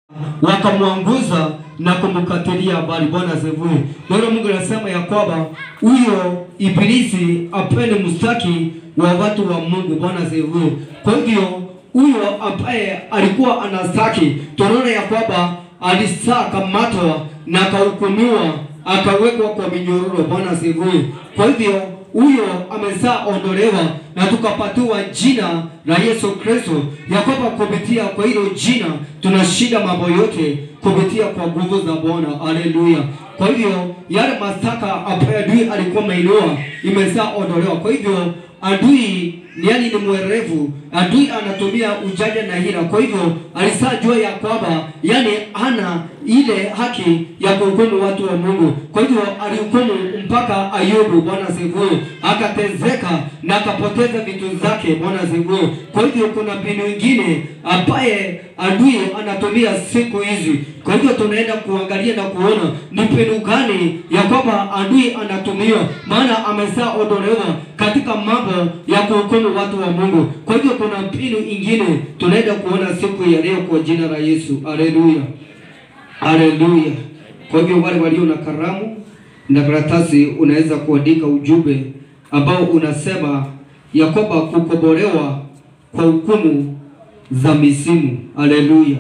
wakamwanguza na kumkatilia habari. Bwana asifiwe. Neno Mungu anasema ya kwamba huyo ibilisi apende mstaki wa watu wa Mungu. Bwana asifiwe. Kwa hivyo huyo ambaye alikuwa anastaki, tunaona ya kwamba alisaa kamatwa na akahukumiwa akawekwa kwa minyororo. Bwana asifiwe. Kwa hivyo huyo amezaa ondolewa na tukapatiwa jina la Yesu Kristo, ya kwamba kupitia kwa hilo jina tunashinda mambo yote kupitia kwa nguvu za Bwana. Haleluya! Kwa hivyo yale mashtaka ambayo adui alikuwa ameinua imezaa ondolewa. Kwa hivyo adui yani ni mwerevu, adui anatumia ujanja na hila. Kwa hivyo alisajua ya kwamba yani hana ile haki ya kuhukumu watu wa Mungu. Kwa hivyo alihukumu mpaka Ayubu, Bwana asifiwe, akatezeka na akapoteza vitu zake, Bwana asifiwe. Kwa hivyo kuna mbinu nyingine ambaye adui anatumia siku hizi. Kwa hivyo tunaenda kuangalia na kuona ni mbinu gani ya kwamba adui anatumia, maana amezaa ondolewa katika mambo ya kuhukumu watu wa Mungu. Kwa hivyo kuna mbinu ingine tunaenda kuona siku ya leo kwa jina la Yesu. Haleluya. Haleluya. Kwa hivyo wale walio na karamu na karatasi, unaweza kuandika ujumbe ambao unasema ya kwamba kukombolewa kwa hukumu za misimu. Haleluya.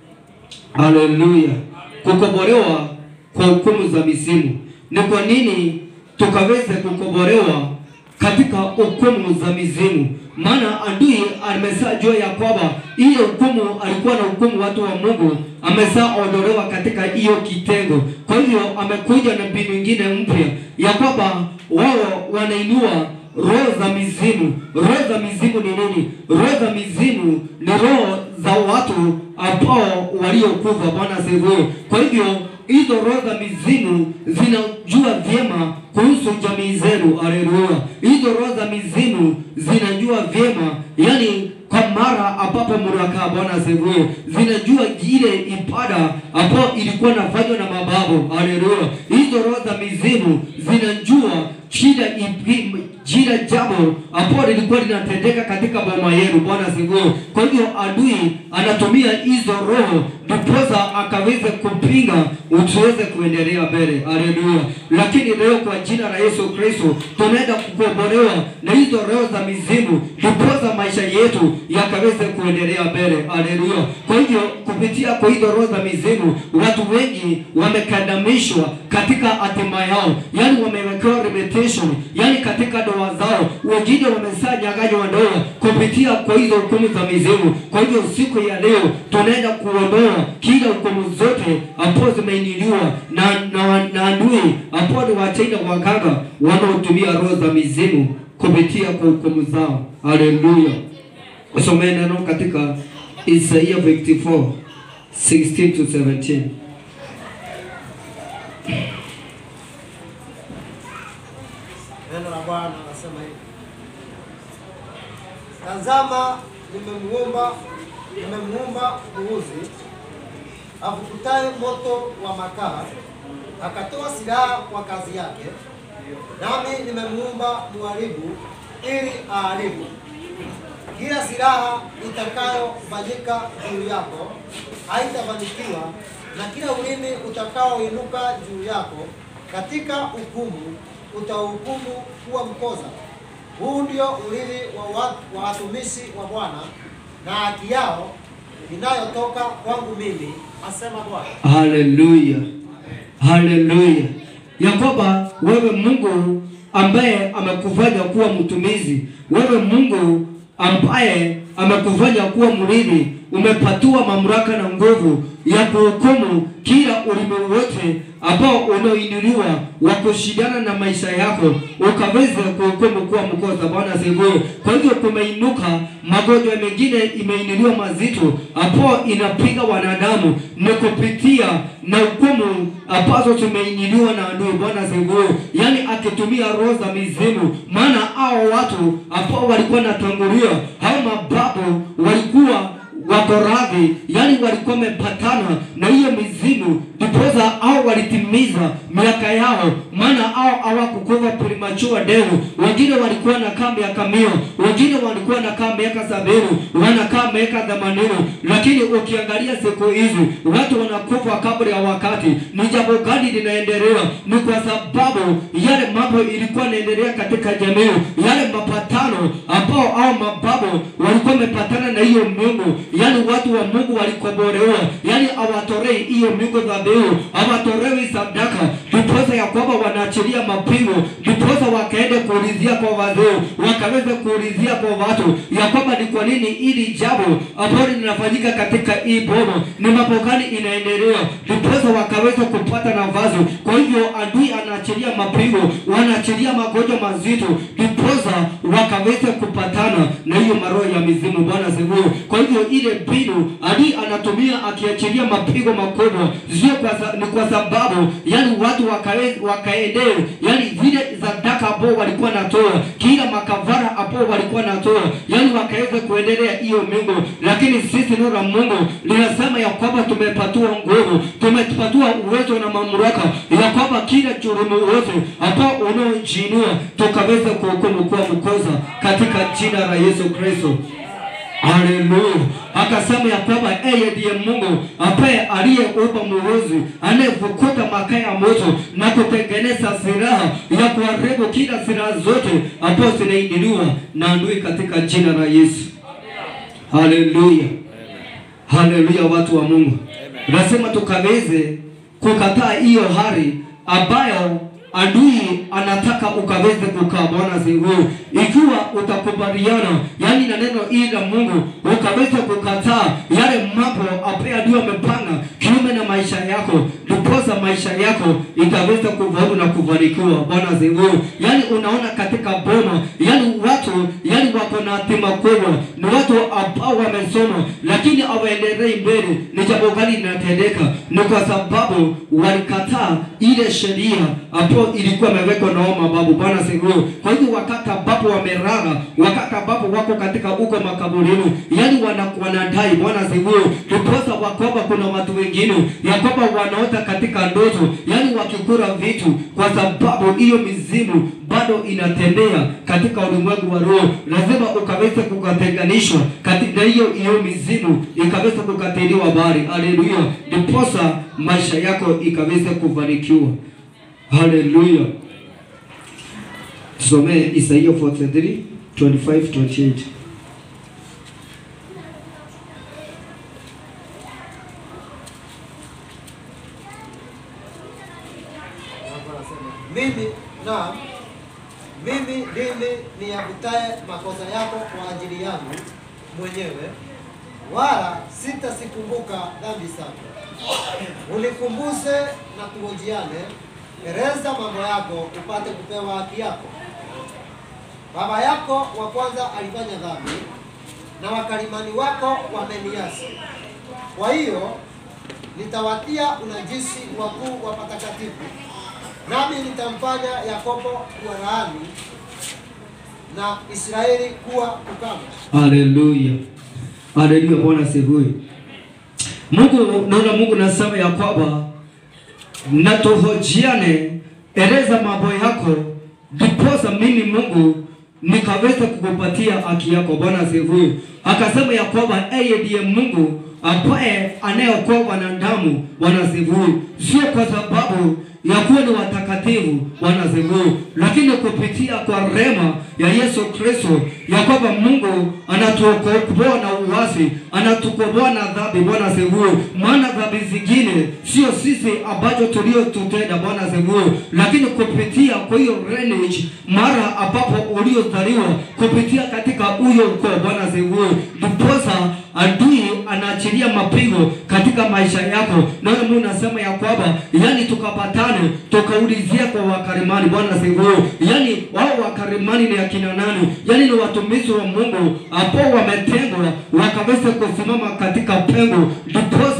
Haleluya. Kukombolewa kwa hukumu za misimu. Ni kwa nini tukaweze kukombolewa katika hukumu za mizimu? Maana adui ameshajua ya kwamba ile hukumu alikuwa na hukumu watu wa Mungu, ameshaondolewa katika hiyo kitengo. Kwa hivyo amekuja na mbinu nyingine mpya ya kwamba wao wanainua roho za mizimu. Roho za mizimu ni nini? Roho za mizimu ni roho za watu ambao waliokufa. Bwana asifiwe. Kwa hivyo hizo roho za mizimu zinajua vyema kuhusu jamii zenu. Haleluya! Hizo roho za mizimu zinajua vyema, yani kwa mara ambapo mnakaa, Bwana asifiwe, zinajua ile ibada ambayo ilikuwa nafanywa na mababu. Haleluya! Hizo roho za mizimu zinajua shida jila jambo ambalo lilikuwa linatendeka katika boma yenu. Bwana asifiwe. Kwa hivyo adui anatumia hizo roho ndiposa akaweze kupinga usiweze kuendelea mbele. Haleluya! Lakini leo kwa jina la Yesu Kristo tunaenda kukombolewa na hizo roho za mizimu, ndiposa maisha yetu yakaweze kuendelea mbele. Haleluya! Kwa hivyo kupitia kwa hizo roho za mizimu, watu wengi wamekandamishwa katika hatima yao, yani wamewekewa limitation, yani katika ndoa zao, wengine wameshanyang'anywa ndoa kupitia kwa hizo hukumu za mizimu. Kwa hivyo siku ya leo tunaenda kuondoa kila hukumu zote ambazo zimeiniliwa na na, na adui ambao ni wachaina waganga wanaotumia roho za mizimu kupitia kwa hukumu zao. Haleluya! Usomee neno katika Isaia 54 16 to 17. Neno la Bwana anasema hivi: Tazama, nimemuumba nimemuumba mbuzi avukutaye moto wa makaa, akatoa silaha kwa kazi yake. Nami nimemuumba mharibu ili aharibu. Kila silaha itakayofanyika juu yako haitafanikiwa, na kila ulimi utakaoinuka juu yako katika hukumu utahukumu kuwa mkosa. Huu ndio urithi wa wa- wa watumishi wa Bwana na haki yao inayotoka kwangu mimi, asema Bwana. Haleluya, haleluya, ya kwamba wewe Mungu ambaye amekufanya kuwa mtumizi, wewe Mungu ambaye amekufanya kuwa mrithi, umepatiwa mamlaka na nguvu ya kuhukumu kila ulimi wote ambao unaoinuliwa wa kushindana na maisha yako, ukaweze kuhukumu kuwa mkosa. Bwana asifiwe. Kwa hivyo kumeinuka magonjwa mengine, imeinuliwa mazito ambao inapiga wanadamu, ni kupitia na hukumu ambazo tumeinuliwa na adui. Bwana asifiwe. Yani akitumia roho za mizimu, maana hao watu ambao walikuwa natangulia, hao mababu walikuwa wako radhi, yani walikuwa wamepatana na hiyo mizimu, ndiposa au walitimiza kutimiza miaka yao, maana hao hawakukufa premature death. Wengine walikuwa na kaa miaka mia, wengine walikuwa na kaa miaka sabini, wanakaa miaka themanini, lakini ukiangalia siku hizi watu wanakufa kabla ya wakati. Ni jambo gani linaendelea? Ni kwa sababu yale mambo ilikuwa inaendelea katika jamii, yale mapatano ambao au mababu walikuwa wamepatana na hiyo Mungu, yani watu wa Mungu walikobolewa, yani hawatorei hiyo Mungu dhabihu, hawatorewi sadaka, ndiposa ya kwamba wanaachilia mapigo, ndiposa wakaende kuulizia kwa wazee, wakaweza kuulizia kwa watu ya kwamba ni kwa nini hili jambo ambalo linafanyika katika hii boma, ni mambo gani inaendelea, ndiposa wakaweza kupata nafasi. Kwa hivyo adui anaachilia mapigo, wanaachilia magonjwa mazito, ndiposa wakaweza kupatana na hiyo maroho ya mizimu. Bwana asifiwe. Kwa hivyo ile mbinu adui anatumia akiachilia mapigo makubwa, sio kwa sa, ni kwa sababu yani watu wakae wakaendee yani vile sadaka ambao walikuwa natoa, kila makavara ambao walikuwa natoa, yani wakaweza kuendelea hiyo Mungu. Lakini sisi neno la Mungu linasema ya kwamba tumepatiwa nguvu, tumepatiwa uwezo na mamlaka ya kwamba kila jurumu wote ambao unaojiinua tukaweza kuhukumu kuwa mkosa katika jina la Yesu Kristo. Haleluya. Akasema ya kwamba yeye ndiye Mungu ambaye aliyeumba mwozi anayevukuta makaa ya moto na kutengeneza silaha ya kuharibu kila silaha zote ambazo zinaindiliwa na adui katika jina la Yesu. Haleluya. Haleluya, watu wa Mungu. Lazima tukaweze kukataa hiyo hali ambayo adui anataka ukaweze kukaa. Bwana asifiwe. Ikiwa utakubaliana yani na neno hili la Mungu, ukaweza kukataa yale mambo ambayo adui amepanga kinyume na maisha yako, ndiposa maisha yako itaweza kufaulu na kufanikiwa. Bwana asifiwe. Yani unaona katika boma, yani watu yani wako na hatima kubwa, ni watu ambao wamesoma lakini hawaendelei mbele. Ni jambo gani linatendeka? Ni kwa sababu walikataa ile sheria ambayo ilikuwa imewekwa na hao mababu. Bwana asifiwe. Kwa hivyo wakati ambapo wamelala, wakati ambapo wako katika huko makaburini, yani wana, wanadai Bwana asifiwe, ndiposa wakwamba kuna watu wengine ya kwamba wanaota katika ndoto, yani wakikula vitu, kwa sababu hiyo mizimu bado inatembea katika ulimwengu wa roho. Lazima ukaweze kukatenganishwa katika hiyo hiyo mizimu ikaweza kukatiliwa bari. Haleluya, ndiposa maisha yako ikaweze kufanikiwa. Haleluya. Tusomee Isaia 43 25 28. Hapo anasema, mimi na mimi ndimi niyavutaye makosa yako kwa ajili yangu mwenyewe, wala sitasikumbuka dhambi zako. Unikumbuse na tuhojiane, eleza mambo yako upate kupewa haki yako. Baba yako wa kwanza alifanya dhambi na wakalimani wako wameniasi. Kwa hiyo nitawatia unajisi wakuu wa patakatifu, nami nitamfanya Yakobo kuwa laani na Israeli kuwa ukame. Haleluya. Haleluya, Bwana asifiwe. Mungu naona Mungu nasema ya kwamba na tuhojiane, eleza mambo yako, ndiposa mimi Mungu nikaweza kukupatia haki yako. Bwana asifiwe. Akasema ya kwamba yeye ndiye Mungu ambaye anayeokoa wanadamu. Bwana asifiwe. Sio kwa sababu ya kuwa ni watakatifu, Bwana asifiwe, lakini kupitia kwa rema ya Yesu Kristo, ya kwamba Mungu anatuokoa na uasi, anatukomboa na dhambi. Bwana asifiwe. Maana dhambi zingine sio sisi ambacho tuliotutenda, Bwana asifiwe, lakini kupitia kwa hiyo lineage, mara ambapo uliozaliwa kupitia katika huyo ukoo, Bwana asifiwe, ndiposa adui anaachilia mapigo katika maisha yako. Naona Mungu nasema ya kwamba yani tukapatane tukaulizia kwa wakarimani. Bwana asifiwe. Yani wao wakarimani ni akina nani? Yani ni watumishi wa Mungu ambao wametengwa wakaweza kusimama katika pengo, ndiposa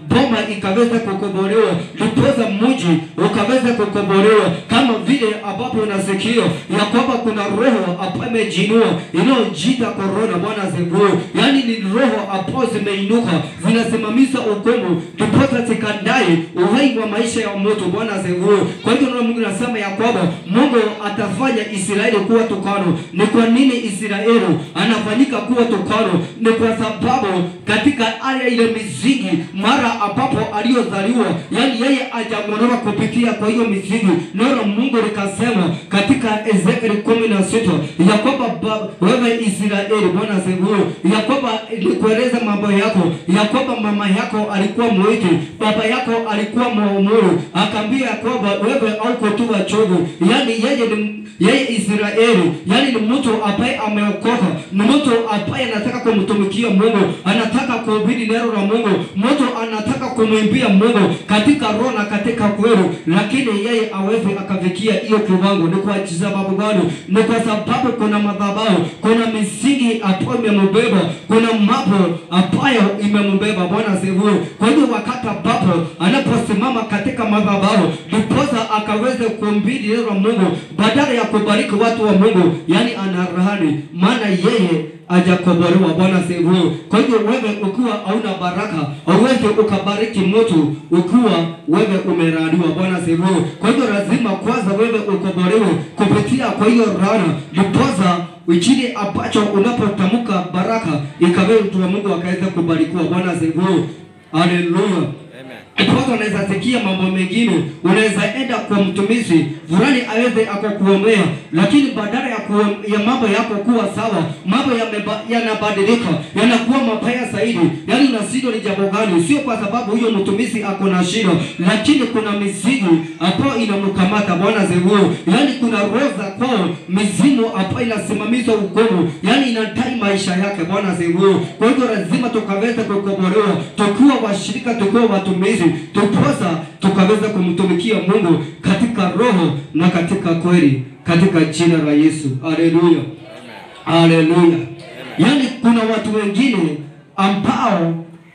boma ikaweza kukombolewa, ndiposa mji ukaweza kukombolewa, kama vile ambapo unasikia ya kwamba kuna roho ambayo imejinua inayojiita korona. Bwana asifiwe. Yaani ni roho ambazo zimeinuka zinasimamisha hukumu, ndiposa zikadai uhai wa maisha ya mtu. Bwana asifiwe. Kwa hivyo neno la Mungu nasema ya kwamba Mungu atafanya Israeli kuwa tukano. Ni kwa nini Israeli anafanyika kuwa tukano? Ni kwa sababu katika aya ile misingi, mara ambapo aliyozaliwa, yani yeye ajamonora kupitia kwa hiyo misingi, neno la Mungu likasema katika Ezekieli kumi na sita ya kwamba ba- wewe Israeli, Bwana asifiwe, ya kwamba nikueleza mambo yako, ya kwamba mama yako alikuwa mwiti, baba yako alikuwa mwaumuru, akaambia ya kwamba wewe auko tu wachovu, yani yeye ni yeye Israeli, yani ni mtu ambaye ameokoka, ni mtu ambaye anataka kumtumikia Mungu, anataka kuhubiri neno la Mungu, mtu anataka kumwimbia Mungu katika roho na katika kweli, lakini yeye awezi akafikia hiyo kiwango. Ni kwa sababu gani? Ni kwa sababu kuna madhabahu, kuna misingi ambayo imembeba, kuna mambo ambayo imembeba. Bwana asifiwe. Kwa hiyo wakati ambapo anaposimama katika madhabahu, ndiposa akaweze kuhubiri neno la Mungu badala ya kubariki watu wa Mungu, yani anarahani, maana yeye hajakombolewa. Bwana asifiwe. Kwa hivyo wewe ukiwa hauna baraka, hauwezi ukabariki mtu ukiwa wewe umeraniwa. Bwana asifiwe. Kwa hivyo lazima kwanza wewe ukombolewe kupitia kwa hiyo rana, ndiposa Injili ambacho unapotamka baraka ikawe mtu wa Mungu akaweza kubarikiwa. Bwana asifiwe. Haleluya. Ndiposa unaweza sikia mambo mengine, unaweza enda kwa mtumishi fulani aweze akakuombea, lakini badala ya, kuom- ya mambo yako kuwa sawa, mambo yameba- yanabadilika yanakuwa mabaya zaidi. Yaani unashindwa ni jambo gani? Sio kwa sababu huyo mtumishi ako na shida, lakini kuna mizigo ambayo inamkamata. Bwana asifiwe. Yaani kuna roho za kwao, mizimu ambayo inasimamisha ukomo, yaani inadai maisha yake. Bwana asifiwe. Kwa hivyo lazima tukaweza kukombolewa tukiwa washirika, tukiwa watumishi, tuposa tukaweza kumtumikia Mungu katika roho na katika kweli, katika jina la Yesu. Haleluya, haleluya. Yaani kuna watu wengine ambao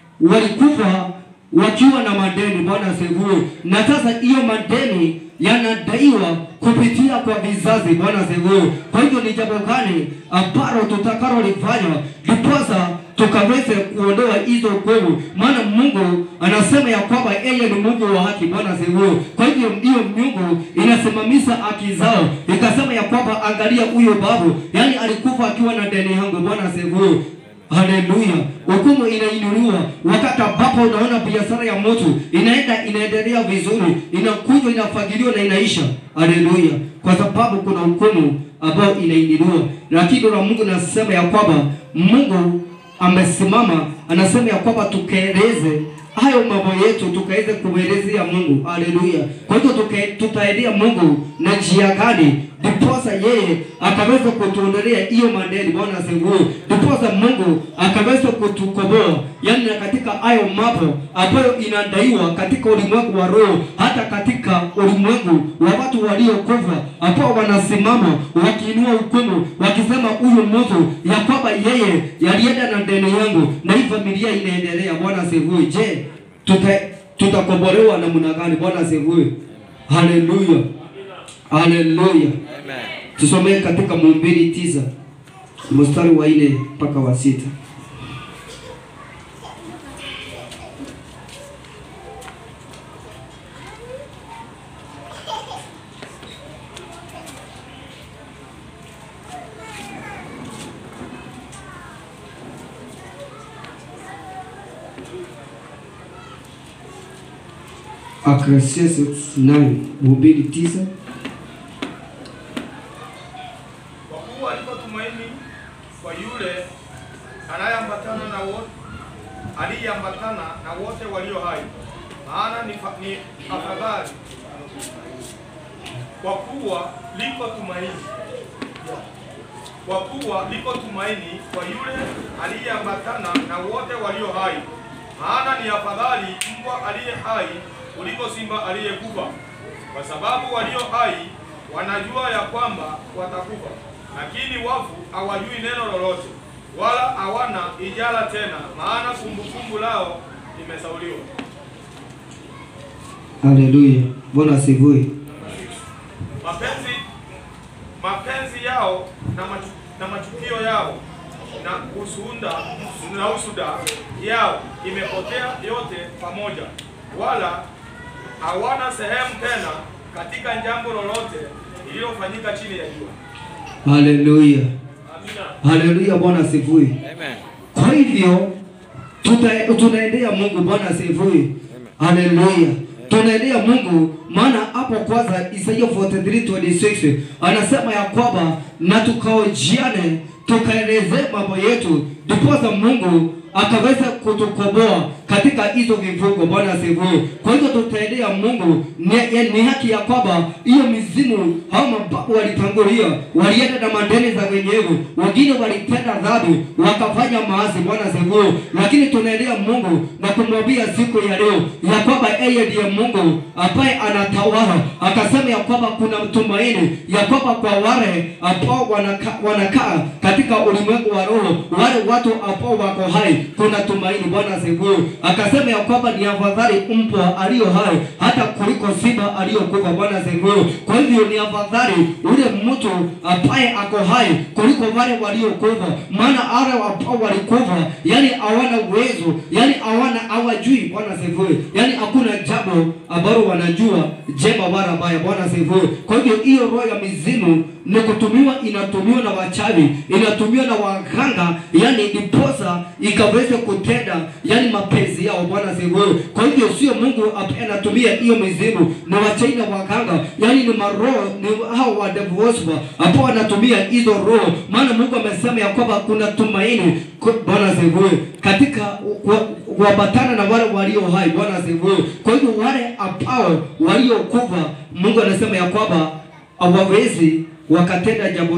walikufa wakiwa na madeni. Bwana asifiwe. Na sasa hiyo madeni yanadaiwa kupitia kwa vizazi. Bwana asifiwe. Kwa hivyo ni jambo gani ambalo tutakalolifanya ndiposa tukaweze kuondoa hizo nguvu? Maana Mungu anasema ya kwamba yeye ni Mungu wa haki. Bwana asifiwe. Kwa hivyo hiyo Mungu inasimamisha haki zao, ikasema ya kwamba angalia, huyo babu, yani alikufa akiwa na deni yangu. Bwana asifiwe. Haleluya. Hukumu inainuliwa wakati ambapo unaona biashara ya mtu inaenda inaendelea vizuri, inakuja inafagiliwa na inaisha. Haleluya. Kwa sababu kuna hukumu ambayo inainuliwa. Lakini neno la Mungu nasema ya kwamba Mungu amesimama, anasema ya kwamba tukaeleze hayo mambo yetu tukaweze kumwelezea Mungu. Haleluya. Kwa hivyo tuka- tutaendea Mungu na njia gani? Ndiposa yeye akaweza kutuondolea hiyo madeni. Bwana asifiwe. Ndiposa Mungu akaweza kutukomboa, yaani na katika hayo mambo ambayo inadaiwa katika ulimwengu wa roho, hata katika ulimwengu wa watu waliokufa ambao wanasimama wakiinua hukumu, wakisema huyu mtu ya kwamba yeye yalienda na deni yangu na hii familia inaendelea. Bwana asifiwe. Je, tuta tutakombolewa namna gani? Bwana asifiwe. Haleluya, haleluya. Tusomee katika Mhubiri tisa mstari wa nne mpaka wa sita. Ecclesiastes 9 Mhubiri tisa Kwa kuwa liko tumaini kwa yule anayeambatana na wote aliyeambatana na wote walio hai, maana ni, fa- ni afadhali. Kwa kuwa liko tumaini, kwa kuwa liko tumaini kwa yule aliyeambatana na wote walio hai, maana ni afadhali mbwa aliye hai kuliko simba aliyekufa, kwa sababu walio hai wanajua ya kwamba watakufa, lakini wafu hawajui neno lolote, wala hawana ijara tena, maana kumbukumbu lao limesauliwa. Haleluya. Bwana asifiwe. mapenzi mapenzi yao na, machu, na machukio yao na usunda na usuda yao imepotea yote pamoja, wala hawana sehemu tena katika jambo lolote lililofanyika chini ya jua. Haleluya. Amina. Haleluya. Bwana asifiwe. Kwa hivyo tuta- tunaendea Mungu. Bwana asifiwe. Haleluya. Tunaendea Mungu, maana hapo kwanza Isaiah 43:26 anasema ya kwamba na tukaojiane tukaelezee mambo yetu, ndiposa Mungu akaweza kutukomboa katika hizo vifungo. Bwana asifiwe. Kwa hivyo tutaendea Mungu, ni, ya- ni haki ya kwamba hiyo mizimu hao mababu walitangulia, walienda na mandeni za wenyewe, wengine walitenda dhambi wakafanya maasi. Bwana asifiwe. Lakini tunaendea Mungu na kumwambia siku ya leo ya kwamba yeye ndiye Mungu ambaye anatawala, akasema ya kwamba kuna mtumaini ya kwamba kwa wale ambao wanaka, wanakaa katika ulimwengu wa roho, wale watu ambao wako hai, kuna tumaini. Bwana asifiwe. Akasema ya kwamba ni afadhali mbwa aliyo hai hata kuliko simba aliyokufa. Bwana asifiwe. Kwa hivyo ni afadhali ule mtu ambaye ako hai kuliko wale waliokufa, maana wale ambao walikufa, yani hawana uwezo, yani hawana hawajui. Bwana asifiwe. Yani hakuna jambo ambalo wanajua jema wala baya. Bwana asifiwe. Kwa hivyo hiyo roho ya mizimu ni kutumiwa, inatumiwa na wachawi, inatumiwa na waganga, yani ndiposa ikaweze kutenda yani mapenzi yao. Bwana asifiwe. Kwa hivyo sio Mungu ambaye anatumia hiyo mizimu, ni wachawi na waganga, yani ni maroho, ni hao wa devil worshiper ambao wanatumia hizo roho, maana Mungu amesema ya kwamba kuna tumaini. Kwa- Bwana asifiwe katika ku- kuambatana na wale walio hai. Bwana asifiwe. Kwa hivyo wale ambao waliokufa, Mungu anasema ya kwamba hawawezi wakatenda jambo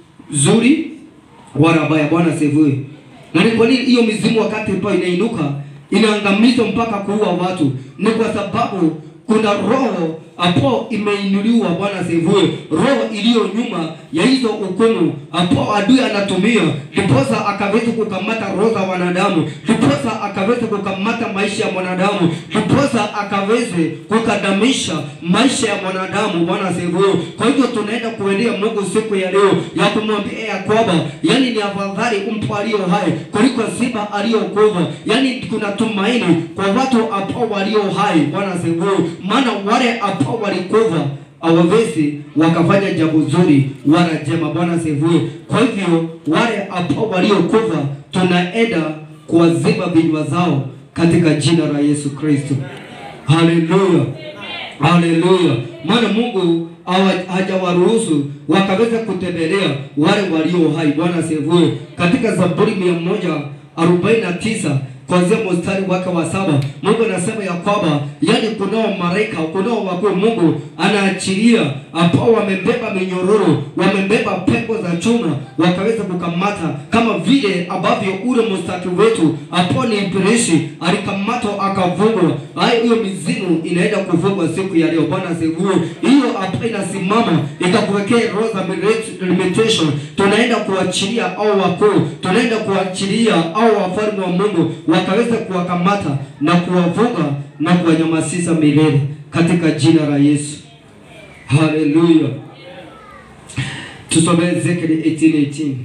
zuri wala baya. Bwana asifiwe. Na ni kwa nini hiyo mizimu wakati ambayo inainuka inaangamiza mpaka kuua watu? Ni kwa sababu kuna roho ambao imeinuliwa. Bwana asifiwe. Roho iliyo nyuma ya hizo hukumu ambao adui anatumia, ndiposa akaweza kukamata roho za wanadamu, ndiposa akaweza kukamata maisha ya mwanadamu, ndiposa akaweze kukadamisha maisha ya mwanadamu. Bwana asifiwe. Kwa hivyo tunaenda kuendea Mungu siku ya leo ya kumwambia ya kwamba yani ni afadhali mpo aliyo hai kuliko simba aliyokufa. Yani kuna tumaini kwa watu ambao walio hai. Bwana asifiwe. Maana wale ambao walikufa hawawezi wakafanya jambo zuri wala jema. Bwana asifiwe. Kwa hivyo wale ambao waliokufa tunaenda kuwazima vinywa zao katika jina la Yesu Kristo. Haleluya. Haleluya. Maana Mungu hawa- hajawaruhusu wakaweza kutembelea wale walio hai. Bwana asifiwe. Katika Zaburi mia moja arobaini na tisa kuanzia mstari wake wa saba Mungu anasema ya kwamba yani kunao malaika kunao wakuu Mungu anaachilia ambao wamebeba minyororo wamebeba pepo za chuma wakaweza kukamata kama vile ambavyo ule mstaki wetu ambao ni ibilisi alikamatwa akavungwa. Hayo hiyo mizimu inaenda kuvungwa siku ya leo. Bwana asifiwe. Hiyo ambayo inasimama ikakuwekea roho za limitation, tunaenda kuachilia au wakuu, tunaenda kuachilia au wafalme wa Mungu wakaweza kuwakamata na kuwavuga na kuwanyamazisha milele katika jina la Yesu. Haleluya. Tusome Ezekiel 18:18.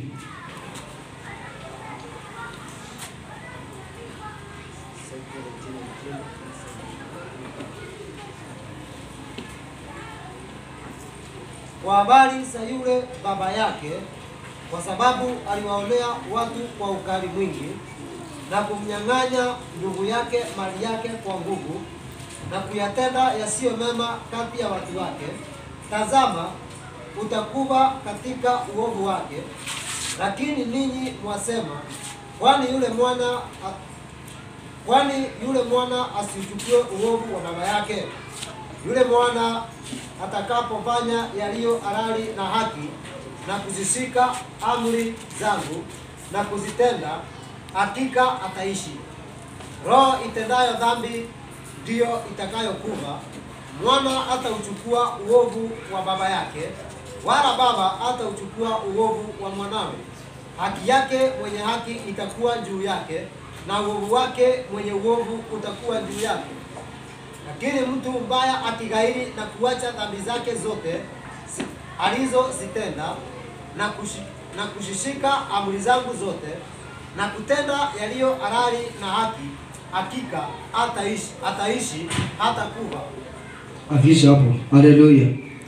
kwa habari za yule baba yake, kwa sababu aliwaonea watu kwa ukali mwingi na kumnyang'anya ndugu yake mali yake kwa nguvu na kuyatenda yasiyo mema kati ya watu wake. Tazama, utakuwa katika uovu wake. Lakini ninyi mwasema, kwani yule mwana kwani yule mwana asichukue uovu wa baba yake? Yule mwana atakapofanya yaliyo halali na haki na kuzishika amri zangu na kuzitenda, hakika ataishi. Roho itendayo dhambi ndiyo itakayokufa. Mwana hatauchukua uovu wa baba yake, wala baba hatauchukua uovu wa mwanawe. Haki yake mwenye haki itakuwa juu yake, na uovu wake mwenye uovu utakuwa juu yake. Lakini mtu mbaya akighairi na kuacha dhambi zake zote si- alizozitenda na, kushi, na kushishika amri zangu zote na kutenda yaliyo halali na haki, hakika hataishi hataishi hata kufa. Afisha hapo. Haleluya.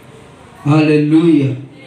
Haleluya.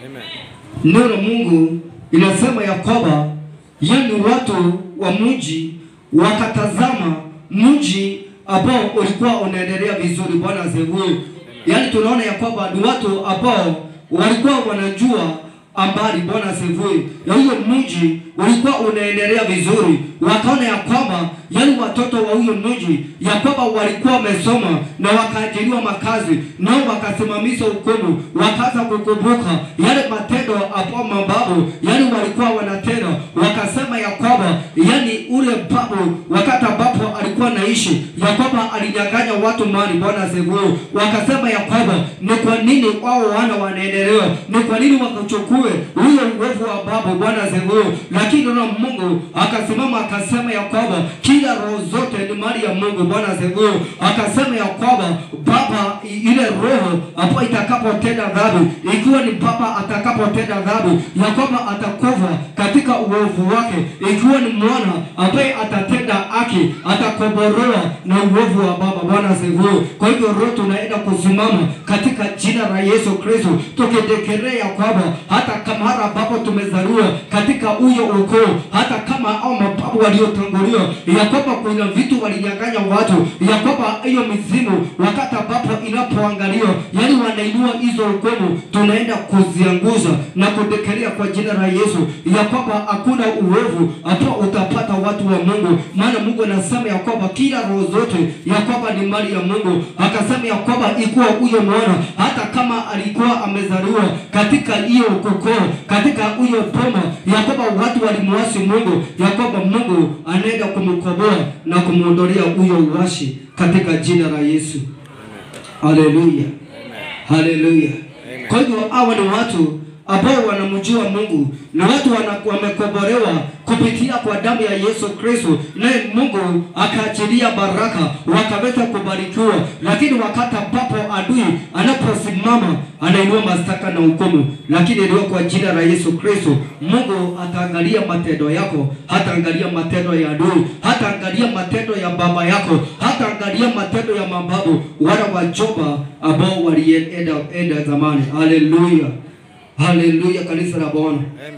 Neno la Mungu inasema ya kwamba yani watu wa mji wakatazama mji ambao ulikuwa unaendelea vizuri. Bwana asifiwe. Yaani tunaona ya kwamba ni watu ambao walikuwa wanajua ambari Bwana asifiwe. Ya huyo mji ulikuwa unaendelea vizuri, wakaona ya kwamba yani watoto wa huyo mji ya kwamba walikuwa wamesoma na wakaajiriwa makazi, nao wakasimamisha hukumu, wakaanza kukumbuka yale matendo hapo mababu yani walikuwa wanatenda, wakasema ya kwamba yani ule babu wakati ambapo alikuwa naishi ya kwamba alinyang'anya watu mali. Bwana asifiwe. Wakasema ya kwamba ni kwa nini wao wana wanaendelea, ni kwa nini wakachukue huyo uovu wa babu. Bwana asifiwe. Lakini na Mungu akasimama akasema ya kwamba kila roho zote ni mali ya Mungu. Bwana asifiwe. Akasema ya kwamba baba i- ile roho hapo itakapotenda dhambi, ikiwa ni baba atakapotenda dhambi, ya kwamba atakufa katika uovu wake, ikiwa ni mwana ambaye atatenda haki, atakombolewa na uovu wa baba. Bwana asifiwe. Kwa hivyo roho tunaenda kusimama katika jina la Yesu Kristo, tukidekelea kwamba hata kama mara ambapo tumezaliwa katika huyo ukoo, hata kama au mababu waliotangulia, ya kwamba kuna vitu walinyang'anya watu, ya kwamba hiyo mizimu wakati ambapo inapoangaliwa, yani wanainua hizo hukumu, tunaenda kuziangusha na kudekelea kwa jina la Yesu, ya kwamba hakuna uovu ambao utapata watu wa Mungu, maana Mungu anasema ya kwamba kila roho zote ya kwamba ni mali ya Mungu. Akasema ya kwamba ikuwa huyo mwana hata kama alikuwa amezaliwa katika hiyo ukoo, katika huyo boma, ya kwamba watu walimwasi Mungu, ya kwamba Mungu anaenda kumkomboa na kumwondolea huyo uwashi katika jina la Yesu. Haleluya, haleluya. Kwa hivyo hawa ni watu ambao wanamjua Mungu na watu wana- wamekombolewa kupitia kwa damu ya Yesu Kristo, naye Mungu akaachilia baraka wakaweza kubarikiwa. Lakini wakati ambapo adui anaposimama anainua mashtaka na hukumu, lakini leo kwa jina la Yesu Kristo, Mungu ataangalia matendo yako, hataangalia matendo ya adui, hataangalia matendo ya baba yako, hataangalia matendo ya mababu wala wajomba ambao walienda enda zamani. Haleluya, haleluya, kanisa la Bwana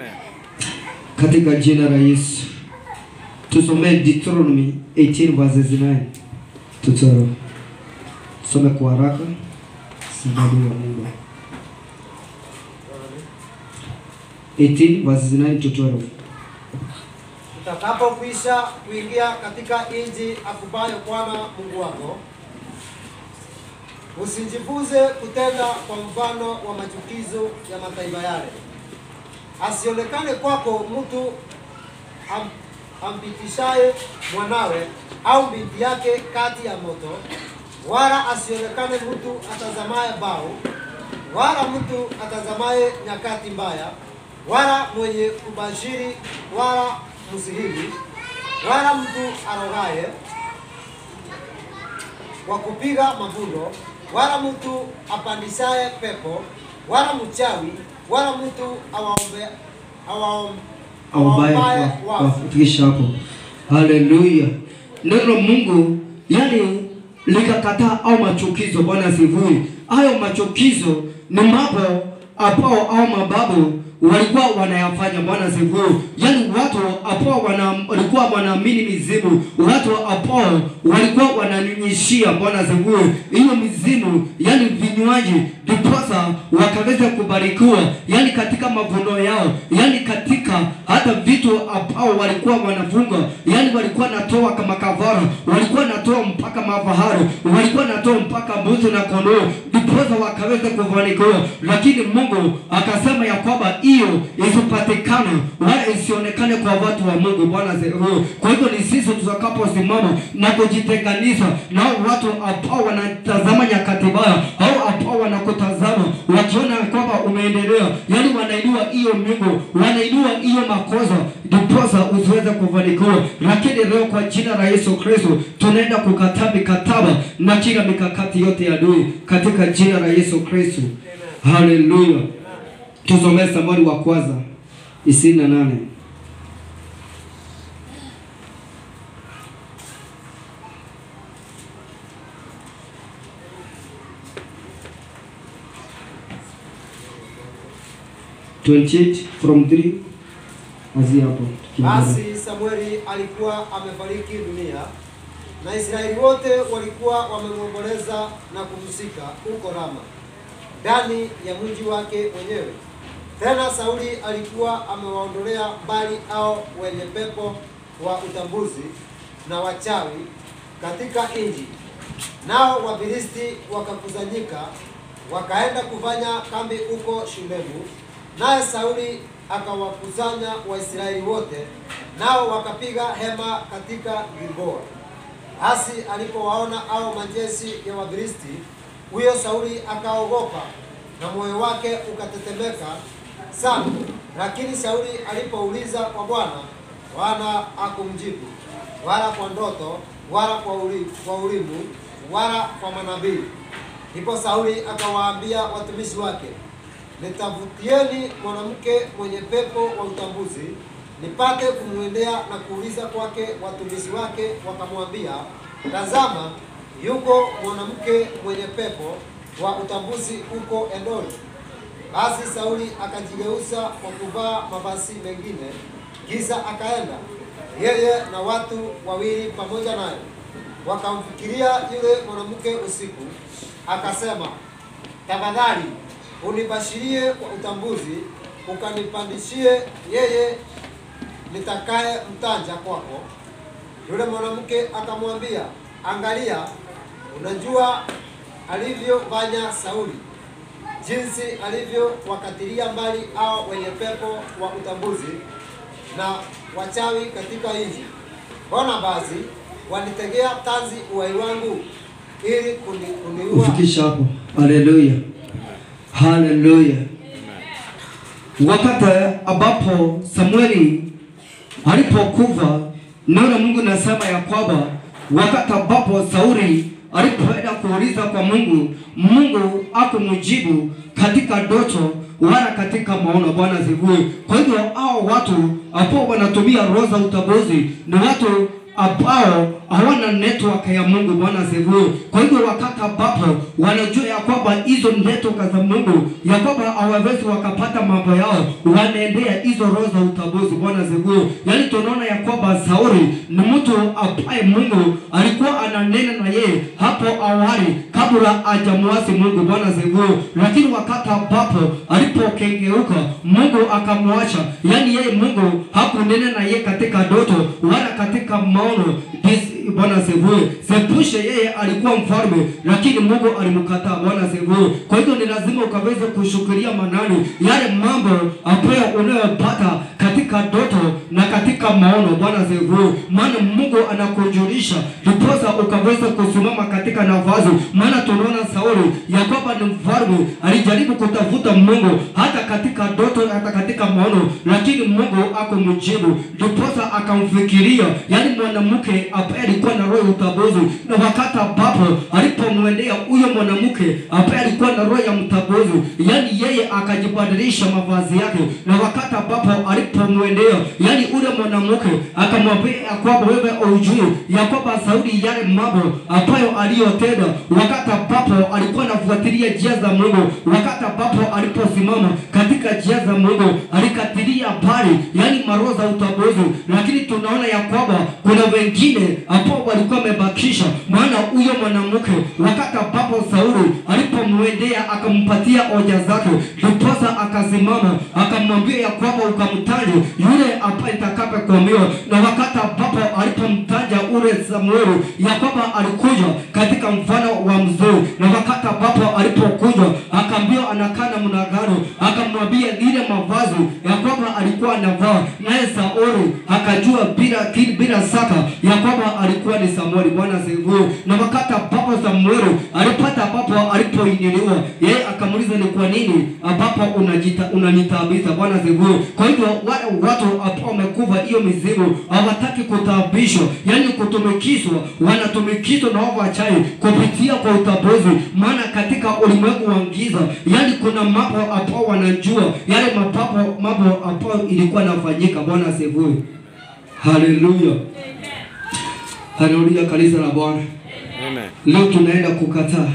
katika jina la Yesu. Tusomee Deuteronomy 18 verses 9 to 12. Tusome kwa haraka sababu ya Mungu. 18 verses 9 to 12. Utakapokwisha kuingia katika nchi akupayo Bwana Mungu wako, usijifunze kutenda kwa mfano wa machukizo ya mataifa yale, asionekane kwako mtu am, ampitishaye mwanawe au binti yake kati ya moto, wala asionekane mtu atazamaye bao, wala mtu atazamaye nyakati mbaya, wala mwenye kubashiri, wala msihiri, wala mtu arogaye wa kupiga mavuno, wala mtu apandishaye pepo, wala mchawi, wala mtu awaombe awaom- Awabaye awaombaye wa- wafu. wafikisha hapo. Haleluya. Neno la Mungu yani likakataa au machukizo. Bwana asifiwe. Hayo machukizo ni mambo ambao au mababu walikuwa wanayafanya. Bwana asifiwe. Yani watu ambao wana, walikuwa wanaamini mizimu, watu ambao walikuwa wananyunyishia. Bwana asifiwe. Hiyo mizimu, yani vinywaji, ndiposa wakaweza kubarikiwa, yani katika mavuno yao, yani katika hata vitu ambao walikuwa wanafunga, yani walikuwa natoa kama kavara, walikuwa natoa mpaka mafahari, walikuwa natoa mpaka mbuzi na kondoo, ndiposa wakaweza kufanikiwa. Lakini Mungu akasema ya kwamba hiyo isipatikane wala isionekane kwa watu wa Mungu. Bwana asifiwe. Kwa hivyo ni sisi tutakaposimama na kujitenganisha na hao watu ambao wanatazama nyakati mbaya au ambao wanakutazama wakiona ya kwamba ume maendeleo, yaani wanainua hiyo miungu, wanainua hiyo makosa, ndiposa usiweze kufanikiwa. Lakini leo kwa jina la Yesu Kristo tunaenda kukataa mikataba na kila mikakati yote ya adui katika jina la Yesu Kristo. Haleluya. Tusomee Samueli wa kwanza ishirini na nane. from 3 azia hapo tukiendelea. Basi Samueli alikuwa amefariki dunia na Israeli wote walikuwa wamemwomboleza na kumzika huko Rama ndani ya mji wake mwenyewe. Tena Sauli alikuwa amewaondolea mbali hao wenye pepo wa utambuzi na wachawi katika nchi, nao Wafilisti wakakusanyika wakaenda kufanya kambi huko Shunemu. Naye Sauli akawakusanya Waisraeli wote, nao wakapiga hema katika Gilboa. Basi alipowaona hao majeshi ya Wafilisti, huyo Sauli akaogopa na moyo wake ukatetemeka sana. Lakini Sauli alipouliza kwa Bwana, Bwana hakumjibu wala kwa ndoto wala kwa uli, kwa ulimu wala kwa manabii. Ndipo Sauli akawaambia watumishi wake, nitafutieni mwanamke mwenye pepo wa utambuzi, nipate kumwendea na kuuliza kwake. Watumishi wake wakamwambia, tazama, yuko mwanamke mwenye pepo wa utambuzi huko Endori. Basi Sauli akajigeuza kwa kuvaa mavazi mengine, kisha akaenda yeye na watu wawili pamoja naye. Wakamfikiria yule mwanamke usiku, akasema, tafadhali unibashirie kwa utambuzi, ukanipandishie yeye nitakaye mtanja kwako. Yule mwanamke akamwambia, angalia, unajua alivyofanya Sauli, jinsi alivyowakatilia mbali hao wenye pepo wa utambuzi na wachawi katika nchi. Mbona basi wanitegea tanzi uhai wangu ili kuni, kuniua? Ufikisha hapo. Haleluya, haleluya. Wakati ambapo Samueli alipokufa, neno la Mungu nasema ya kwamba wakati ambapo Sauli alipoenda kuuliza kwa Mungu, Mungu akumjibu katika ndoto wala katika maono. Bwana zigue. Kwa hivyo hao watu ambao wanatumia roho za utambuzi ni watu ambao hawana network ya Mungu. Bwana zigue. Kwa hivyo wakati ambapo wanajua ya kwamba hizo network za Mungu ya kwamba hawawezi wakapata mambo yao, wanaendea hizo roho za utambuzi. Bwana zigue. Yaani tunaona ya kwamba Sauli ni mtu ambaye Mungu alikuwa ananena na yeye hapo awali kabla hajamwasi Mungu. Bwana zigue. Lakini wakati ambapo alipokengeuka Mungu akamwacha, yaani yeye Mungu hakunena na yeye katika ndoto wala katika maono. This- Bwana zigue. Sepushe yeye alikuwa mfalme, lakini Mungu alimkataa. Bwana zigue. Kwa hivyo ni lazima ukaweze kushukilia manani yale mambo ambayo unayopata katika ndoto na katika maono. Bwana zigue. Maana Mungu anakujulisha ndiposa ukaweza kusimama katika nafasi. Maana tunaona Sauli ya kwamba ni mfalme, alijaribu kutafuta Mungu hata katika ndoto, hata katika maono, lakini Mungu akumjibu, ndiposa akamfikiria, yaani mwanamke ambaye alikuwa na roho ya utambuzi, na wakati ambapo alipomwendea huyo mwanamke ambaye alikuwa na roho ya mtambuzi, yaani yeye akajibadilisha mavazi yake, na wakati ambapo alipomwendea, yaani ule mwanamke akamwambia ya kwamba wewe ujue ya kwamba Sauli yale mambo ambayo aliyotenda wakati ambapo alikuwa anafuatilia njia za Mungu, wakati ambapo aliposimama katika njia za Mungu alikatilia mbali, yaani maroho za utambuzi. Lakini tunaona ya kwamba kuna wengine ambao walikuwa wamebakisha, maana huyo mwanamke wakati ambapo Sauli alipomwendea akampatia hoja zake, ndiposa akasimama akamwambia ya kwamba ukamtaje yule ambaye nitakapokuambiwa, na wakati ambapo alipomtaja ule Samueli ya kwamba alikuja katika mfano wa mzee, na wakati ambapo alipokuja akaambiwa anakaa namna gani, akamwambia ile mavazi ya kwamba alikuwa anavaa, naye Sauli akajua bila kili- bila saka ya kwamba alikuwa ni Samueli. Bwana asifiwe. Na wakati ambapo Samueli alipata ambapo alipoinuliwa, yeye akamuuliza ni kwa nini ambapo unajita unanitaabisha. Bwana asifiwe. Kwa hivyo wale watu ambao wamekufa hiyo mizimu hawataki kutaabishwa, yani kutumikishwa, wanatumikishwa na wao wachai kupitia kwa utabuzi, maana katika ulimwengu wa giza, yani kuna mambo ambao wanajua yale mapapo mambo ambao ilikuwa inafanyika. Bwana asifiwe. Haleluya. Haleluya, kanisa la Bwana. Amen. Leo tunaenda kukataa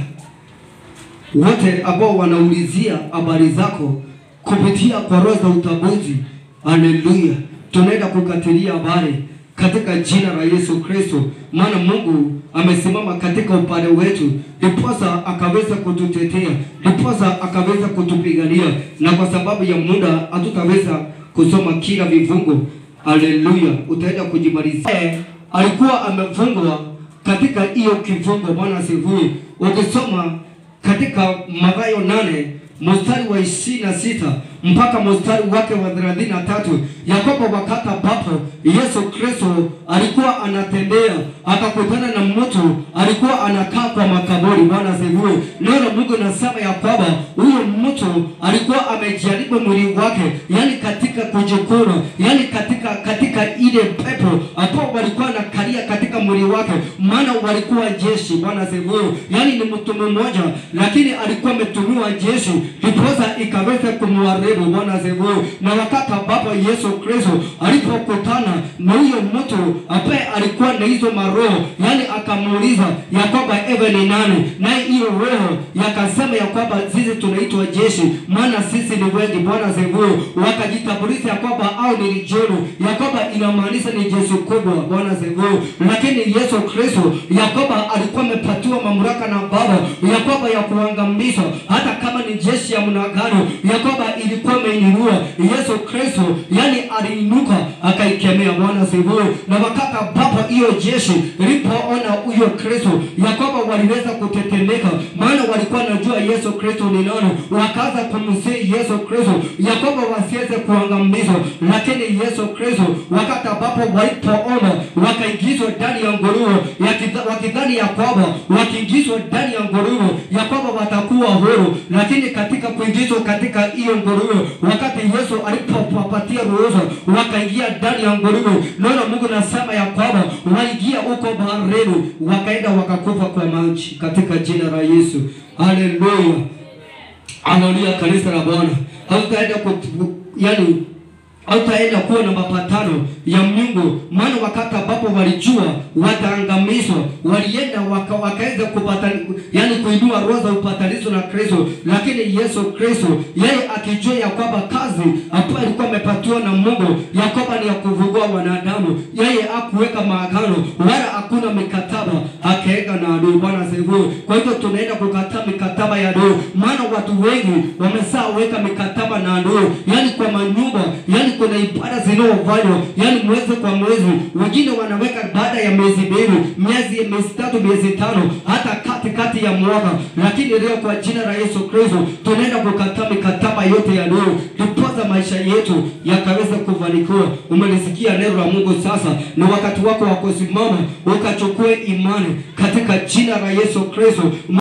wote ambao wanaulizia habari zako kupitia kwa roho za utabuzi. Haleluya, tunaenda kukatilia habari katika jina la Yesu Kristo, maana Mungu amesimama katika upande wetu, ndiposa akaweza kututetea, ndiposa akaweza kutupigania, na kwa sababu ya muda hatutaweza kusoma kila vifungo. Haleluya, utaenda kujimalizia. Eh, Alikuwa amefungwa katika hiyo kifungo. Bwana asifiwe. Ukisoma katika Mathayo nane mstari wa ishirini na sita mpaka mstari wake wa thelathini na tatu ya kwamba wakati ambapo Yesu Kristo alikuwa anatembea akakutana na mtu alikuwa anakaa kwa makaburi. Bwana asifiwe. Neno la Mungu nasema ya kwamba huyo mtu alikuwa amejaribu mwili wake, yani katika kujikuna, yani katika katika ile pepo ambao walikuwa nakalia katika mwili wake, maana walikuwa jeshi. Bwana asifiwe. Yani ni mtu mmoja, lakini alikuwa ametumiwa jeshi, ndiposa ikaweza kumharibu. Bwana asifiwe. Na wakati ambapo Yesu Kristo alipokutana na huyo mtu ambaye alikuwa na hizo maroho, yani akamuuliza ya kwamba ewe ni nani, naye hiyo roho yakasema ya kwamba sisi tunaitwa jeshi, maana sisi ni wengi. Bwana asifiwe. Wakajitambulisha ya kwamba au ni legioni, ya kwamba inamaanisha ni jeshi kubwa. Bwana asifiwe. Lakini Yesu Kristo ya kwamba alikuwa amepatiwa mamlaka na Baba ya kwamba ya kuangamiza hata kama ni jeshi ya mnagano, ya kwamba ilikuwa imeinua Yesu Kristo, yani aliinuka akaikemea. Bwana asifiwe. Na wakati ambapo hiyo jeshi ilipoona huyo Kristo ya kwamba waliweza kutetemeka, maana walikuwa najua Yesu Kristo ni nani, wakaanza kumsihi Yesu Kristo ya kwamba wasiweze kuangamizwa. Lakini Yesu Kristo wakati ambapo walipoona wakaingizwa ndani ya nguruwe, yakidha- wakidhani ya kwamba wakiingizwa ndani ya nguruwe ya kwamba watakuwa huru, lakini katika kuingizwa katika hiyo nguruwe, wakati Yesu alipowapatia ruhusa, wakaingia ndani ya nguruwe. Neno la Mungu nasema ya kwamba waliingia huko baharini, wakaenda wakakufa kwa maji katika jina la Yesu. Haleluya. Haleluya, kanisa la Bwana. Hautaenda ku yani hautaenda kuwa na mapatano ya Mungu, maana wakati ambapo walijua wataangamizwa, walienda waka, wakaweza kupata yani kuinua roho za upatanisho na Kristo. Lakini Yesu Kristo yeye akijua ya kwamba kazi ambayo alikuwa amepatiwa na Mungu ya kwamba ni ya kuvugua wanadamu, yeye hakuweka maagano wala hakuna mikataba akaweka na adui. Bwana asifiwe. Kwa hivyo tunaenda kukataa mikataba ya adui, maana watu wengi wameshaweka mikataba na adui, yani kwa manyumba, yani kuna ibada zinaofanywa yani mwezi kwa mwezi, wengine wanaweka baada ya miezi mbili, miezi miezi tatu, miezi tano, hata katikati ya mwaka. Lakini leo kwa jina la Yesu Kristo tunaenda kukataa mikataba yote ya adui, ndiposa maisha yetu yakaweza kufanikiwa. Umelisikia neno la Mungu, sasa ni wakati wako wa kusimama ukachukue imani katika jina la Yesu Kristo.